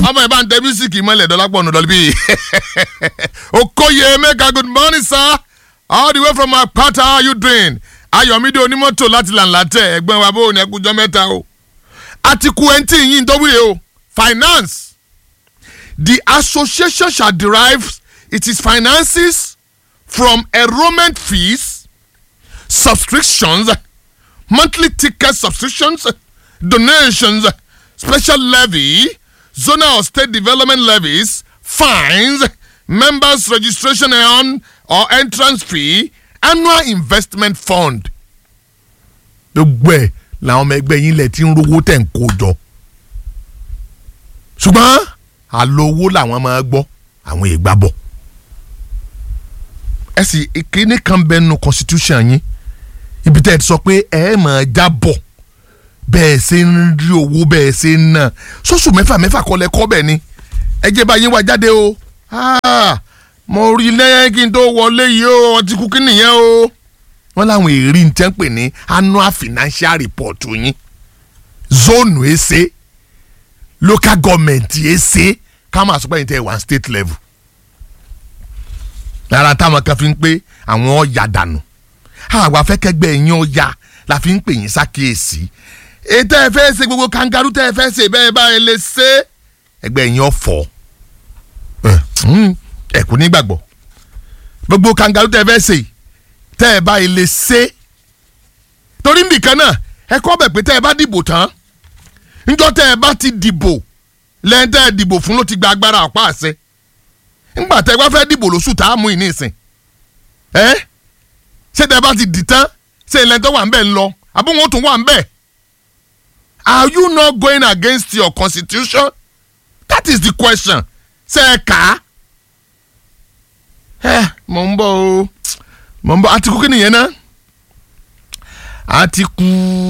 ọmọ ẹ̀ bá ń tẹ mísíkì mọ́lẹ̀ dọ́lápọ̀ ọ̀nà dọ́lí bíi okoye mega good morning sir all the way from apata how you doing ayọ̀mídé onímọ́tò láti làǹlàtẹ̀ ẹ̀gbọ́n wa bó ní ẹkújọ́ mẹ́ta o àtìkù ẹ̀ǹtì yìí ń dọ́wúre o finance the association shall derive its finances from enrollment fees subscriptions monthly ticket subscriptions donations special levy zonal or state development levies fines members registration and or entrance fee annual investment fund. gbogbo ẹ̀ làwọn ọmọ ẹgbẹ́ yín lẹ̀ tí ń rówó tẹ̀ ń kó jọ ṣùgbọ́n àlówó làwọn máa gbọ́ àwọn ìgbà bọ̀ ẹ sì ìkíní kan bẹ́ẹ̀ nu constitution yín ibi tẹ́ ẹ ti sọ pé ẹ máa jábọ̀ bẹ́ẹ̀ ṣe ń rí owó bẹ́ẹ̀ ṣe ń ná sọ́sù mẹ́fà mẹ́fà kọ́lẹ̀ kọ́ bẹ́ẹ̀ ni ẹ jẹ́ bá yín wá jáde o Ah, mo rí lẹ́yìn kí n tó wọlé yìí o ọtí kú kí nìyẹn o wọ́n láwọn èrí ń tẹ́ ń pè ní annual financial report yín zone èsè local government èsè ká máa sọ pé yín tẹ́ one state level lára táwọn kan fi ń pé àwọn ọ̀yà dànù àwọn afẹ́kẹ́gbẹ́ yín ọ̀yà la fi ń pè yín sákèésí ètò ẹ fẹ́ ṣe gbogbo kangaroo tẹ́ ẹ fẹ́ ṣe bẹ́ẹ̀ báyìí lè ṣe ẹgbẹ́ yín ọ̀fọ̀ ẹ kò ní gbàgbọ́ gbogbo kangaroo tẹ́ ẹ fẹ́ ṣe tẹ́ ẹ báyìí lè ṣe torí nìkan náà ẹ kọ́ bẹ̀ pé tẹ́ ẹ bá dìbò tán níjọ́ tẹ́ ẹ bá ti dìbò lẹ́yìn tẹ́ ẹ dìbò fún ló ti gba agbára ọ̀pá àṣẹ ńgbà tẹ́ ẹ bá fẹ́ dìbò lóṣù tá a mú ìní ìsìn ẹ ṣé tẹ́ ẹ bá ti dì tán ṣé ilẹ̀ tó wà ń bẹ̀ ń lọ àbúrò tó wà ń bẹ̀ are you not going against your constitution that is the question ṣe ẹ kà á ẹ mọ̀ ń bọ̀ o mọ̀ ń bọ̀ àtìkú kí nìyẹn náà àtìkú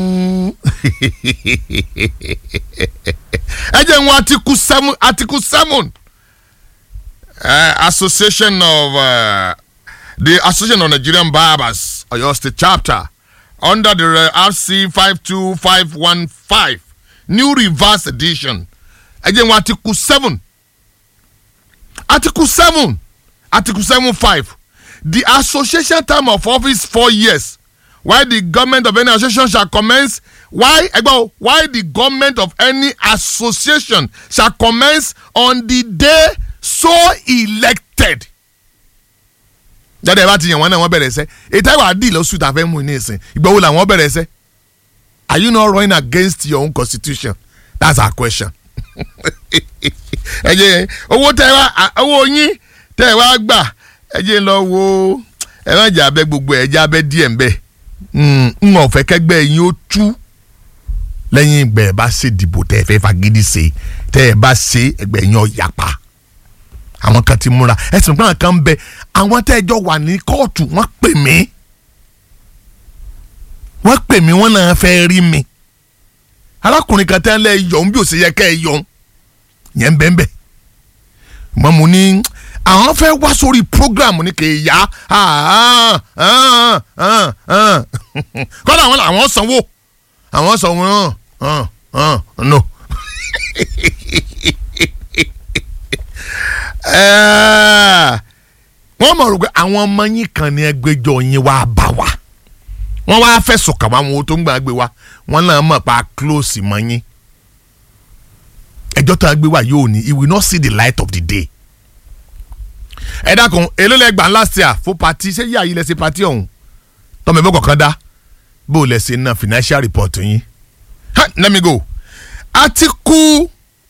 ẹ jẹ́ ń wọ àtìkú seven àtìkú seven uh, association of uh, the association of Nigerian barbers Oyo State chapter under the uh, RC five two five one five new reverse edition ẹ jẹ́ ń wọ àtìkú seven article seven article seven five the association term of office four years while the government of any association shall commence why ẹgbẹ́ why the government of any association shall commence on the day so elected. jáde bá ti yàn wọn náà wọn bẹ̀rẹ̀ sẹ́ ètò ìwà àdì lọ́sùn tá a fẹ́ mú ní ìsìn ìgbà wo làwọn bẹ̀rẹ̀ sẹ́ are you not running against your own constitution that's our question ẹ jẹ́ owó tẹ wá owó yín tẹ wá gbà ẹ jẹ́ lọ wo ẹ má jà abẹ gbogbo ẹ jẹ́ abẹ díẹ̀ ń bẹ n ò fẹ́ kẹ́gbẹ́ yín ó tú lẹ́yìn ìgbà ẹ bá ṣe dìbò tẹ ẹ fẹ́ fagídí ṣe tẹ ẹ bá ṣe ẹgbẹ́ yín ó yapa àwọn kan ti múra ẹ sì gbọ́n kan bẹ àwọn tẹ́ ẹ jọ wà ní kóòtù wọ́n pè mí wọ́n pè mí wọ́n náà fẹ́ rí mi arákùnrin kan tẹ́ ń lẹ́ yọ̀ ń bí ó ṣe yẹ kẹ́ ẹ yọ̀ ń yẹn bẹ́ẹ̀ bẹ́ẹ̀ mọ mo ní àwọn fẹ́ wá sórí program ní kì í yá kọ́dà àwọn làwọn sanwó àwọn sanwó no. wọ́n mọ̀ rò pé àwọn ọmọ yín kan ní ẹgbẹ́jọ́ yín wá bá wa wọ́n wá fẹ̀sùn kàn wọ́n àwọn tó ń gbàgbé wa wọ́n náà mọ̀ pa close mọ́ yín ẹjọ́ tó a gbé wá yóò ní he will not see the light of the day. ẹ dákun èló lẹ gbà last year fún pati ṣé yíyá yìí lẹ ṣe pati ọ̀hún tọ́mọ ẹ̀bọ́ kọ̀ọ̀kan dá bó o lẹ ṣe ná financial report yín. let me go Atiku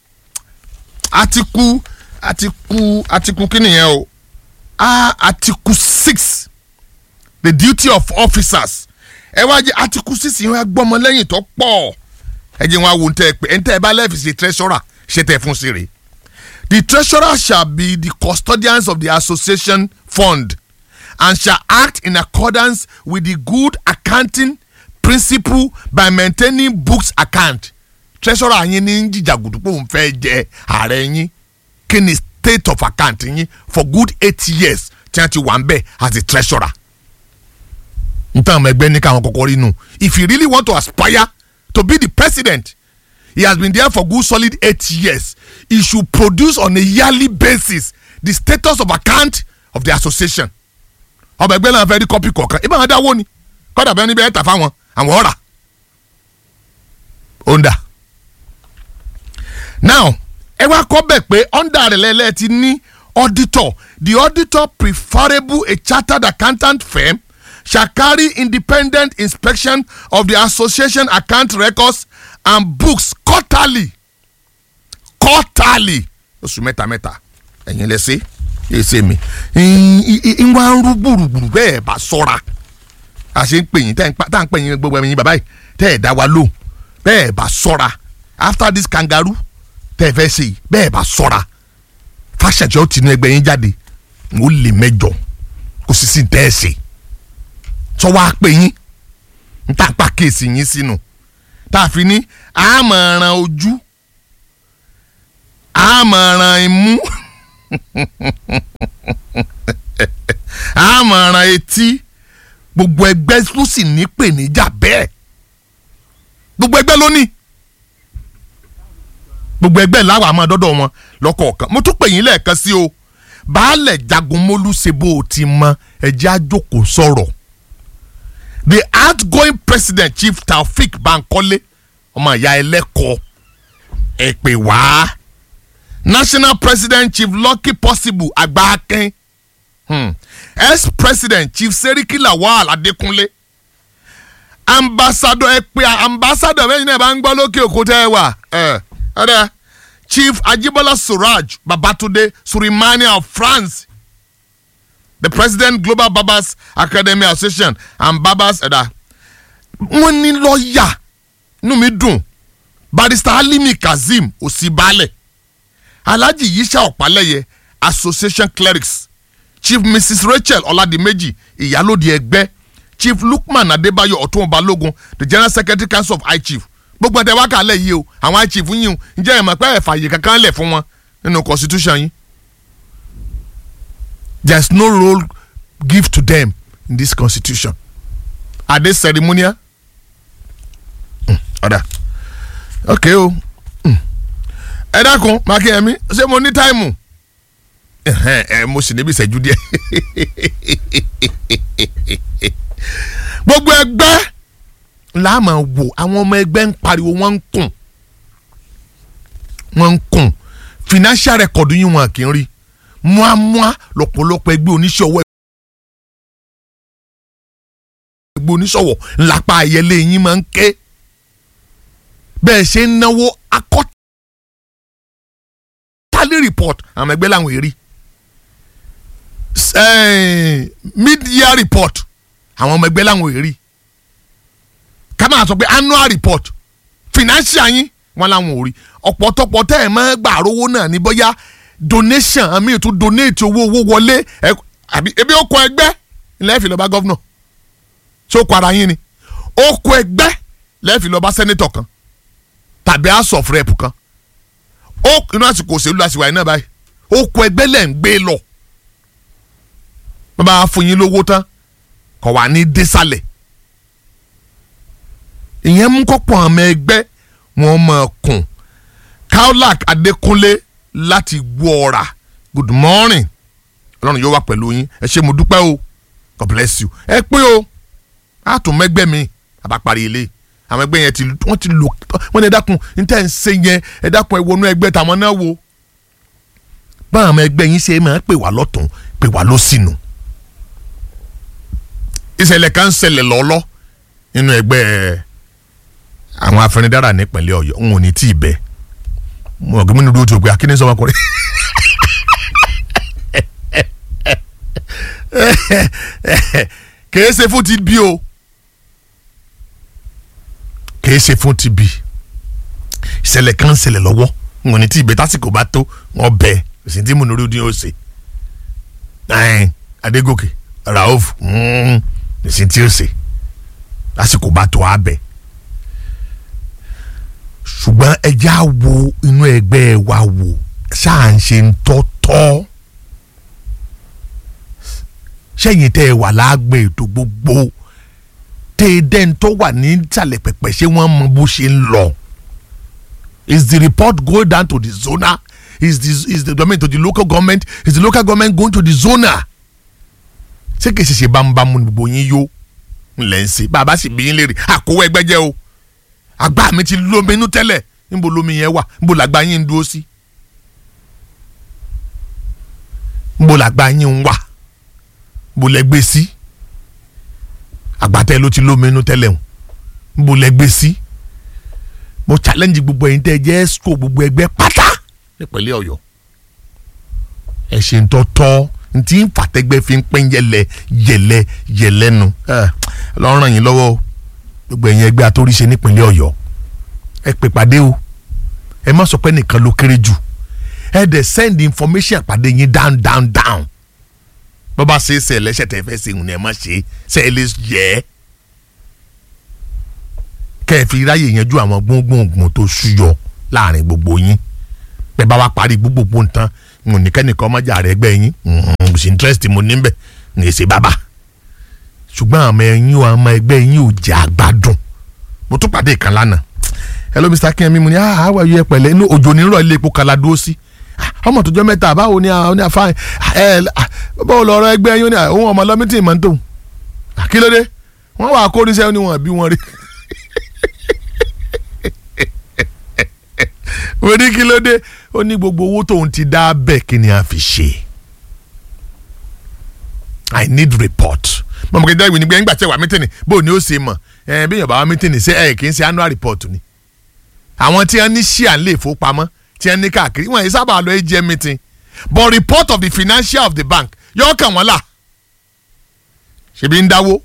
Atiku Atiku Atiku kí nìyẹn o ah Atiku six the duty of officers ẹ wá jẹ Atiku six yẹn wá gbọ́mọ lẹ́yìn tó pọ̀ ẹ jẹ́ wọn á wo ntẹ́ ẹ pé ntẹ́ ẹ bá lẹ́ẹ̀fì ṣe treasurer ṣe tẹ̀ fún sèré the treasurer shall be the custodians of the association fund and shall act in accordance with the good accounting principle by maintaining books account treasurer yín ní jìjàgùdù pé òun fẹ́ jẹ ààrẹ yín kí ni state of account yín for good eight years tí wọ́n ti wà ń bẹ̀ as the treasurer nǹkan àwọn ẹgbẹ́ ní káwọn kọ́kọ́ rí nù if you really want to aspire to be the president he has been there for good solid eight years he should produce on a yearly basis the status of account of the association ọba ẹgbẹ́ náà fẹ́ rí kọ́pì kọ̀ọ̀kan ibà wọn dáwọ́ ni kọ́dà bẹ́ẹ̀ ni bẹ́ẹ̀ tà fáwọn àwọn ọ̀rà ó ń dà now ẹ wá kọ́ bẹ̀ pé under rẹ̀ lẹ́lẹ́ ti ní auditor the auditor preferable a chartered accountant firm shall carry independent inspection of the association account records and books quarterly quarterly oṣù mẹ́ta mẹ́ta ẹ̀yin lẹ ṣe èsè mi ń wá ń rú gbùrùgbùrù bẹ́ẹ̀ bá sọ́ra a ṣe ń pè yín tá à ń pè yín gbogbo ẹ̀yin bàbá yìí tẹ́ ẹ̀ dá wa lò bẹ́ẹ̀ bá sọ́ra after this kangaroo tẹ́ ẹ fẹ́ ṣe yìí bẹ́ẹ̀ bá sọ́ra fàṣẹjọ́ tinú ẹgbẹ́ yín jáde ó lè mẹ́jọ kò sì sí tẹ́ ẹ ṣe sọ wá pé yín ń tà pa kéèsì yín sínú tá a fi ní àmọ̀ràn ojú àmọ̀ràn imú àmọ̀ràn etí gbogbo ẹgbẹ́ ló sì ní pèníjà bẹ́ẹ̀ gbogbo ẹgbẹ́ ló ní gbogbo ẹgbẹ́ làwọn àmọ́ dọ́dọ̀ wọn lọ́kọ̀ọ̀kan mo tún pè yín lẹ́ẹ̀kan sí o baálẹ̀ jagunmólú ṣe bó o ti mọ ẹjẹ́ àjòkó sọ̀rọ̀ the outgoing president chief taofik bankole ọmọ ìyá ẹlẹ́kọ̀ọ́ ẹ pè wá national president chief lucky possible agbákin hmm. ex-president chief seriki lawal adekunle ambassador ẹ pé ambassador bẹ́ẹ̀ ni ẹ bá ń gbọ́ lókè òkú tẹ́ ẹ wà ẹ ẹ chief ajibola suraj babatunde surimani of france the president global barbers academy association and barbers ẹ̀dá wọ́n ní lọ́ọ̀yà inú mi dùn barrister alimi kazeem òsínbàlẹ̀ alhaji yisha ọ̀pálẹ̀yẹ association clerics chief mrs rachel ọ̀làdìmẹ́jì ìyálòdì ẹgbẹ́ chief lukman adébáyọ̀ ọ̀tún balógun the general secretary council of high chief gbogbo ẹ̀tẹ̀ wákà alẹ́ yìí o àwọn high chief yìí o ǹjẹ́ ẹ̀ mọ̀ pé ẹ̀ fààyè kankan lẹ̀ fún wọn nínú constitution yìí there is no role give to them in this constitution are they ceremonial ọ̀dà mm, ok o ẹ dákun mákìyẹmí ṣé mo ní táìmù ẹ mo sì níbi ìṣẹ́jú díẹ̀ gbogbo ẹgbẹ́ la máa wò àwọn ọmọ ẹgbẹ́ ń pariwo wọ́n ń kùn wọ́n ń kùn financial record yín wọn kì í rí muamua lọ́pọ̀lọpọ̀ ẹgbẹ́ oníṣòwò ẹgbẹ́ oníṣòwò ńlápá ayẹlẹ yín máa ń ké bẹ́ẹ̀ ṣe ń náwó akọ́tálí report àwọn ẹgbẹ́ làwọn èrí mid-year report àwọn ọmọ ẹgbẹ́ làwọn èrí ká máa sọ pé annual report financial yín wọn làwọn ò rí ọ̀pọ̀tọ̀pọ̀ tẹ́ ẹ̀ máa gbà rówó náà ní bóyá donation àmì ètò donate owó owó wọlé àbí ebi ó kọ ẹgbẹ́ lẹ́ẹ̀fì lọ́ba gọ́vnọ̀ ṣé ó kọ ara yín ni ó kọ ẹgbẹ́ lẹ́ẹ̀fì lọ́ba sẹ́nẹ́tọ̀ kan tàbí house of rep kan ó inú àsìkò òṣèlú làṣìwà yìí náà báyìí ó kọ ẹgbẹ́ lẹ̀ ń gbé lọ bàbá fún yín lówó tán kọ̀ wá ní désàlẹ̀ ìyẹn mú kọ́pọ̀ àmọ́ ẹgbẹ́ wọn máa kùn kaolack adékúnlé láti gbọ́ ọ̀rà good morning ọlọ́run yóò wá pẹ̀lú yín ẹ ṣé mo dúpẹ́ o god bless you ẹ pé o a tún mẹ́gbẹ́ mi àbáparí ilé àwọn ẹgbẹ́ yẹn ti wọ́n ti lò wọ́n ní ẹ dákun ní tẹ́ ẹ̀ ń ṣe yẹn ẹ dákun ẹ wọnú ẹgbẹ́ tàwọn náà wo báwọn ọmọ ẹgbẹ́ yín ṣe máa ń pè wá lọ́tún pè wá lọ́sìnù ìṣẹ̀lẹ̀ kan ń ṣẹlẹ̀ lọ́lọ́ nínú ẹgbẹ́ àwọn afẹnidára nípìnlẹ̀ ọ̀yọ́ n ò ní tí ì bẹ́ẹ̀ mo ọ̀gbìn mi ní dúró tó gbé akíní sọmọkùnrin kìí ṣe fún ti bí o kìí ṣe fún ti bí ìṣẹ̀lẹ̀ kan ń ṣẹlẹ̀ lọ́wọ́ n ò ní tí ì bẹ́ẹ̀ tásìkò bá tó wọ́n bẹ́ẹ̀ òsì tí mo ní orí ó ṣe adégòkè raouf òsì tí ó ṣe lásìkò bá tó á bẹ́ẹ̀ ṣùgbọ́n ẹjẹ́ á wo inú ẹgbẹ́ wa wò ṣáà ń ṣe ń tọ́tọ́ sẹ́yìn tẹ́ ẹ wà láàgbé ètò gbogbo tẹ́ ẹ dẹ́n tó wà ní ìsàlẹ̀ pẹ̀pẹ̀ ṣé wọ́n mọ bó ṣe ń lọ is the report go down to the zona is the is the government to the local government is the local government going to the zona ṣé kìí ṣe ṣe bámúbámú ni gbogbo yín yó ńlẹ̀ ń ṣe bàbá sì bí yín léèrè àkówó ẹgbẹ́ jẹ́ o àgbà mi ti lómi inú tẹ́lẹ̀ níbo lómi yẹn wà níbo làgbà yín ń dúró sí níbo làgbà yín ń wà níbo lẹ gbé sí àgbàtẹ́ ló ti lómi inú tẹ́lẹ̀ o níbo lẹ gbé sí mo challenge gbogbo ẹ̀yin tẹ́ ẹ jẹ́ esco gbogbo ẹgbẹ́ pátá nípínlẹ̀ ọ̀yọ́ ẹ ṣe ń tọ́tọ́ ntí ń fàtẹ́gbẹ́ fi ń pín yẹlẹ yẹlẹ yẹlẹ nu lọ́rùn yín lọ́wọ́ o gbogbo ẹ̀yin ẹgbẹ́ atóríṣe nípínlẹ̀ ọ̀yọ́ ẹ pè pàdé o ẹ má sọ pé nìkan ló kéré jù ẹ dẹ̀ send information àpàdé yín down down down bó bá ṣe é ṣe ẹlẹ́ṣẹ̀ tẹ́ fẹ́ ṣe ìhùn ni ẹ má ṣe ṣe ẹ lè yẹ ẹ́ kẹ́ ẹ fi ráyè yanjú àwọn gbóngbóngbòn tó ṣúyọ láàrin gbogbo yín bẹ́ẹ̀ bá wa parí gbogbogbò nǹkan n ò ní kẹ́nìkan ọmọjà rẹ̀ ẹgbẹ́ yín kò sí interest mo ní bẹ̀ ní èsì bàbá ṣùgbọ́n àwọn ẹ̀yin o àwọn ẹgbẹ́ yín ò jẹ́ àgbàdùn mo tún pàdé ìkan lánàá hello mr akínyẹmí mo ní ah àwọn ẹ̀yẹ pẹ̀lẹ́ inú òjò nírọ̀ ilé epo kala dúró sí ọmọ tó jọ mẹ́ta báwo ni àwọn ní àfáàyàn ẹ báwo lọ ọ̀rọ̀ ẹgbẹ́ yín ó ní òun ọmọ lọ́mítì mọ́ tó kí ló dé wọ́n wà kórìíṣẹ́ ó ní wọn bí wọn rí mo ní kí ló dé ó ní gbogbo owó tóun ti dá bẹ́ẹ̀ kí ni a fi ṣe i need report mọ̀mọ́ kí n dáwìí nígbà nígbà tí ẹ wà mítìnì bó ni ó ṣe mọ̀ ẹ bí yorùbá wà mítìnì ṣe ẹ kì í ṣe annual report ni àwọn tí wọ́n ní ṣíà ń lè fowópamọ́ tí wọ́n ní káàkiri wọ́n yìí sábà lọ AGM meeting but report of the financial of the bank yóò kàn wọ́n là ṣèbí ń dáwó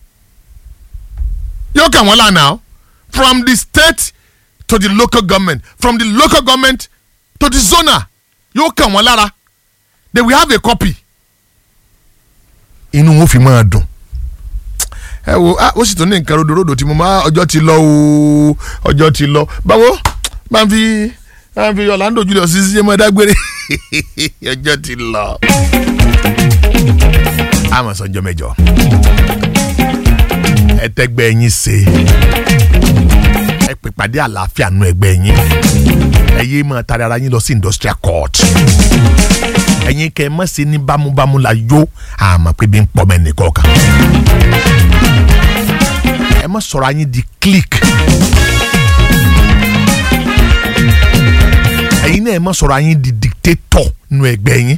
yóò kàn wọ́n là now from the state to the local government from the local government to the zona yóò kàn wọ́n lára they will have a copy inú wọn fi máa dùn ẹ wo ó sì tún ní nǹkan rodorodo tí mo máa ọjọ́ ti lọ ooo ọjọ́ ti lọ báwo máa ń fi máa ń fi Orlando Julius sí ṣe máa dágbére ọjọ́ ti lọ. àmọ̀ sọ́jọ́ mẹ́jọ ẹ tẹ́gbẹ́ yín ṣe ẹ pè pàdé àlàáfíà nù ẹgbẹ́ yín ẹ yé máa tari ara yín lọ sí industrial court ẹ̀yin kẹ́ ẹ mọ̀ sí ní bámúbámú la yó àmọ́ pé bí ń pọ̀ mẹ́ nìkan kan ẹ mọ̀ sọ̀rọ̀ ayín di click ẹ̀yin náà ẹ mọ̀ sọ̀rọ̀ ayín di dictator nù ẹgbẹ́ yín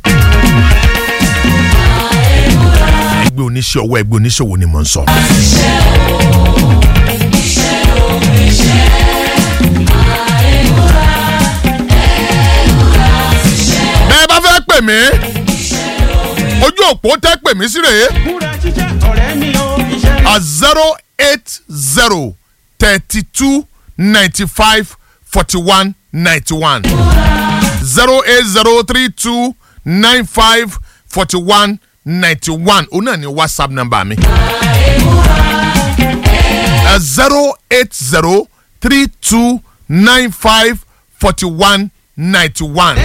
ẹgbẹ́ oníṣẹ́ ọwọ́ ẹgbẹ́ oníṣòwò ni mò ń sọ. bẹ́ẹ̀ bá fẹ́ pè mí ojú òpó tẹ́ pè mí sí rèé múra jíjẹ́ ọ̀rẹ́ mi o iṣẹ́ a zero eight zero thirty two ninety five forty one ninety one zero eight zero three two nine five forty one ninety one òun náà ni whatsapp number mi a zero eight zero three two nine five forty one ninety one